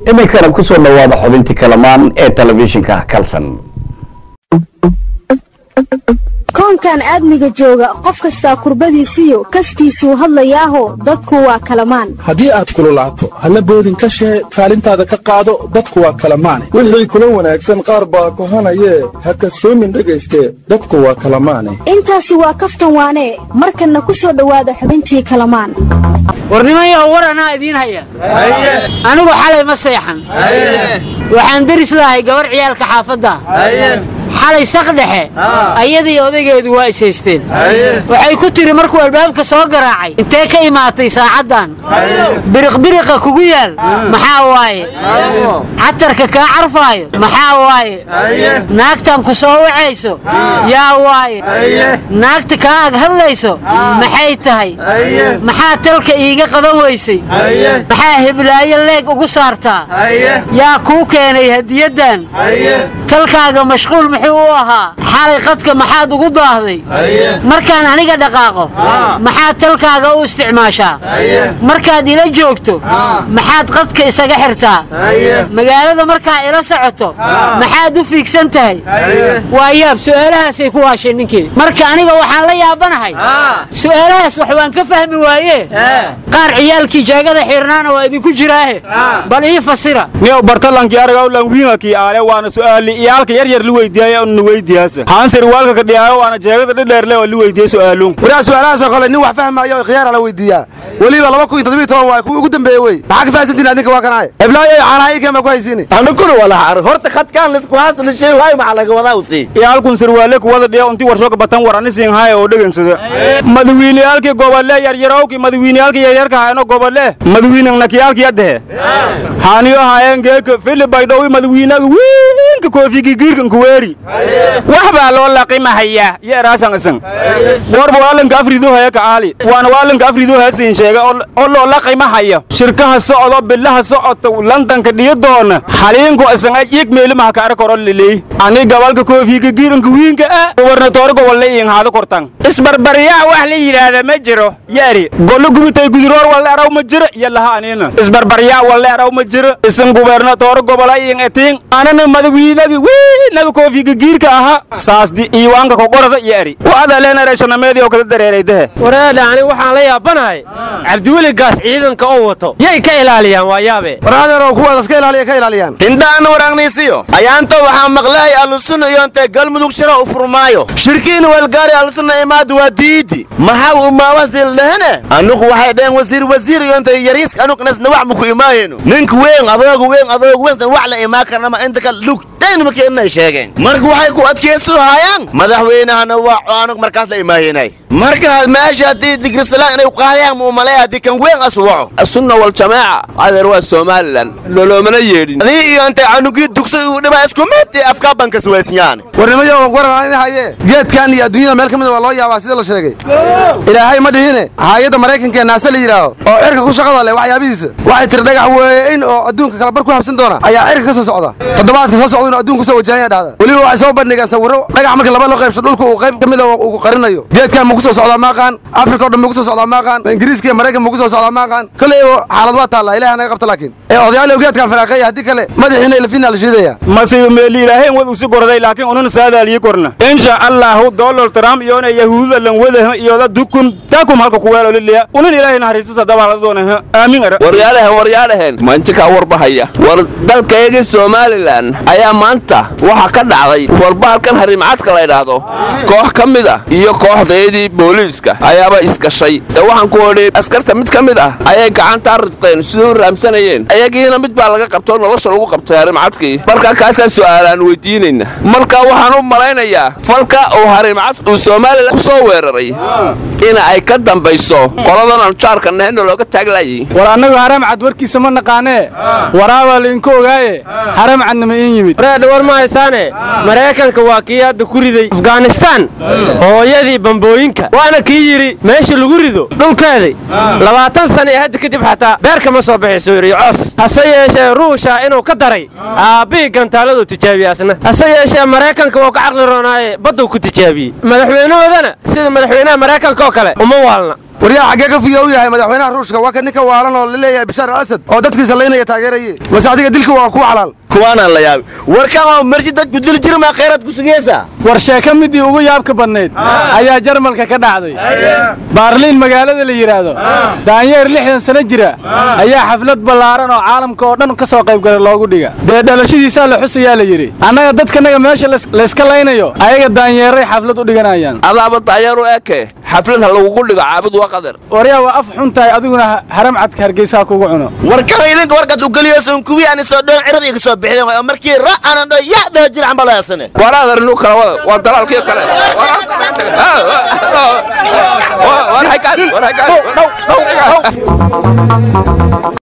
iminkana kusoo dhawaada xubintii kalamaan ee telefishinka kalsan koonkan aadmiga jooga qof kastaa kurbadiisiyo kastiisuu hadlayaaho dadku waa kalamaan haddii aad kululaato halla boodin ka shee kaalintaada ka qaado dadku waa kalamaane wixii kula wanaagsan qaar baa kohanayee ha kasoomin dhegayste dadku waa kalamaane intaasi waa kaftan waanee markanna ku soo dhowaada xubintii kalamaan warnimayow war anaa idiin haya anigu xalay ma seexan waxaan deris lahay gabar ciyaalka xaafadda xalay sak dhexe ayadii odaygeedu waa is haysteen waxay ku tiri markuu albaabka soo garaacay intee ka imaatay saacaddan biriqbiriqa kugu yaal maxaa waaye catarka kaa carfaayo maxaa waaye naagtan ku soo wacayso yaa waaye naagta kaa ag hadlayso maxay tahay maxaa talka iiga qaban weysay maxaa heblaayo leeg ugu saartaa yaa kuu keenay hadiyaddan talkaaga mashquul muxuu u ahaa xalay qadka maxaad ugu daahday markaan aniga dhaqaaqo maxaad talkaaga u isticmaashaa markaad ila joogto maxaad qadka isaga xirtaa magaalada markaa ila socoto maxaad u fiigsan tahay waa yaab su'aalahaasay ku waasheen ninkii marka aniga waxaan la yaabanahay su'aalahaas wax waan ka fahmi waaye qaar ciyaalkii jeegada xirnaana waa idinku jiraahe bal ii fasira niyow bartalankii aragaw lanwiingakii aale waana su'aali iyaalka yar yar li weydiiyay on weydiyaasa haansir waalka ka dhiyaayo waana jeegada dhidheerle oo li weydiiyey su'aaluun waraa su'aalahaasoo kale nin wax fahmaayo oo khiyaara la weydiiyaa weliba laba kun iyo toddobiyo toban waa kuwii ugu dambeeye wey maxaa ka fahansantiin adinka waa kanaaye heblaayo caanaha iigan baa ku haysiini anukuna walaha horta khadkaan lisku haasta shay waay maxaa laga wadaa usii iyaalkun sirwaale kuwada dhiya unti warshoka batan war ani siin haaya oo dhegansada madawiineyaalkii gobole yaryarowkii madawiineyaalkii yaryarka hayno gobole madawiinangnakiyaalkii adehe haaniyo haayeen geeka fili baydhowi madawiinaga wiinka koofigi giirkan kuweeri wax baa loo laqimahaya yo eraasan isan goorba waalanka afrido haya ka aali waana waalanka afrido haya siin sheega oo loo laqimahaya shirkaha socdo bilaha socoto landanka dhiyo doona xaliinku isan ajig meelimaha ka arkoro liley ani gabalka koofiga giiranka wiinka ah gobernatoore gobolle iin haado kortan isbarbaryaa wax la yidhaahda ma jiro yaari gollo gubitay guduroor walle araw ma jiro iyo laha anina isbarbaryaa walle araw ma jiro isan gubernatoore gobola iin etiin anana madawiinagi wiinaga koofiga giirka aha saasdi iiwaanka kogorada yaari waada leenareeshanameedii oo kada dareeraydahe wareedha ani waxaan la yaabanahay cabdiweli gaas ciidanka oo wato yay ka ilaaliyaan waa yaabe waraadeerow kuwaadaas ka ilaaliya ka ilaaliyaan hindaana waragnaysiyo ayaanta waxaa maqlahay allusunna iyontay galmudug shira u furmaayo shirkiina walgaari allusunna imaadu waa diidi maxaa u maawasil dhehene anugu waxay dheheen wasiir wasiir iyontay yariis anugnas wax muku imaayenu ninka weyn adoogu weyn adoogu weyn wax la imaa karnama inta ka lug markeenay sheegeen marka waxay ku adkaysu haayaan madaxweynahana waa anug markaas la imaayenay marka meesha haddii digrisalaan inay qaadayaan muu maleeya haddii kan weyn asu waco asunna waljamaaca adeer waa somalilan loloomana yeedhin adii iyo intay canugii dugsi uu dhibaa isku mid iyo afkaa banka suwaysnyaan warnimayo waran in haye geedkan iyo adduunyada meel ka mida waa loo yaabaa sida la sheegay ilaahay ma dhihine haayadda maraykanka ee naase la yidhaaho oo cirka ku shaqada leh waxyaabihiisa waxay tiri dhagax weyn oo adduunka kalabar ku habsan doona ayaa cirka ka soo socda toddobaadka soo socda inuu adduunka kusoo wajahanya dhahda weliba waxay soo bandhigaan sawirro dhagax marka laba loo qaybso dhulka uu qayb ka mida uu qarinayo geedkan ma kusoo socdaa maaqaan afrika o dhan ma kusoo socdaa maaqaan ingiriiska iyo maraykan ma kusoo socdaa maaqaan kolley xaalad waa taallaa ilahi naga qabta laakiin ee odayaal geedkan faraaqeeya haddii kale madaxiina ilafina la shiidaya masiba meeli ilaahayn wad usi gorday laakiin unana saadaaliyi korna insha allahu donald trump iyona yahuuda lan wadaha iyoda dukun takum halka kuweelo liliya unan ilaahay naxariisasa dabaala doona aamin ara waryaalahen waryaalahen manjikaa warbahaya war dalkaygii somalilan ayaa maanta waxaa ka dhacday warbahalkan harimcadka la ydhaahdo koox ka mid ah iyo kooxdeedii booliiska ayaaba isgashay de waxaan ku odhi askarta mid ka mid ah ayay gacantaa ridqeen siduu u raamsanayeen ayagiina mid baa laga qabtoo nolosha lagu qabtay harimcadkii markaa kaasaa su'aalaan weydiinayna marka waxaan u malaynayaa falka uu harimcad uu somalilan ku soo weeraray in ay ka dambayso qoladan aan jaarka nahayno looga taaglayay war annagu haramcad warkiisa ma naqaanee waraabaa lainku ogaaye haramcadna ma iin yimid wareedha war ma haysaane maraykanka waa kii hadda ku riday afghanistaan hooyadii bambooyinka waana kii yidhi meesha lagu rido dhulkeedii labaatan sana ee hadda kadib xataa beerka ma soo baxayso yidhi cos hase yeeshee ruusha inuu ka daray aabbihii gantaaladuu tijaabiyey asna hase yeeshee maraykanka wuu ka caqli roonaaye badduu ku tijaabiyey madaxweynahoodana sida madaxweynaha maraykanka oo kale uma waalna waryaa xaggee ka fiyo u yahay madaxweynaha ruushka waa ka ninka waalan oo laleeyahay bishaar al asad oo dadkiisa laynaya taageeraye mase adiga dilka waa kuwa xalaal kuwaanaan la yaabi warkan oo marji dadku dili jiri maa khayraad ku sugaysa war sheeko midii ugu yaabka badnayd ayaa jarmalka ka dhacday baarliin magaalada la yidhaahdo daanyeer lixdan sano jira ayaa xaflad ballaaran oo caalamka oo dhan ka soo qaybgalay loogu dhiga dee dhalashadiisaa la xusayaa la yidhi annaga dadkanaga meesha lays- layska laynayo ayaga daanyeeray xaflad u dhiganayaan adaaba daayeer u eke xaflad ha lagugu dhigo caabud waa qadar waryaa waa af xun tahay adiguna ha- haram cadka hargeysaha kugu cuno warkan idinka warkaad u geliyosun kuwii aan isoo dhoon cirada iga soo bixideen waay oo markii ra aanan dho ya dhaho jircan baa layaasane war adar inuu kala wada waa dalaalkii kale war haykaan war haykaan